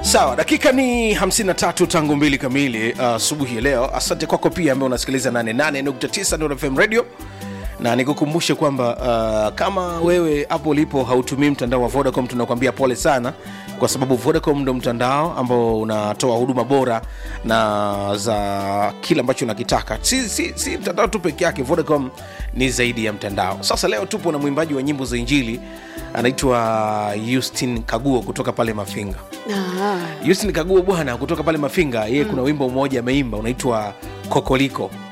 sawa dakika ni 53 tangu mbili kamili asubuhi uh, ya leo asante kwako pia ambaye unasikiliza 88.9 Nuru fm radio na nikukumbushe kwamba uh, kama wewe hapo ulipo hautumii mtandao wa vodacom tunakuambia pole sana kwa sababu vodacom ndo mtandao ambao unatoa huduma bora na za kile ambacho unakitaka si, si, si mtandao tu peke yake vodacom ni zaidi ya mtandao sasa leo tupo na mwimbaji wa nyimbo za injili anaitwa Justin Kaguo kutoka pale Mafinga. Ah, Justin Kaguo bwana kutoka pale Mafinga, yeye kuna wimbo mmoja ameimba unaitwa Kokoliko.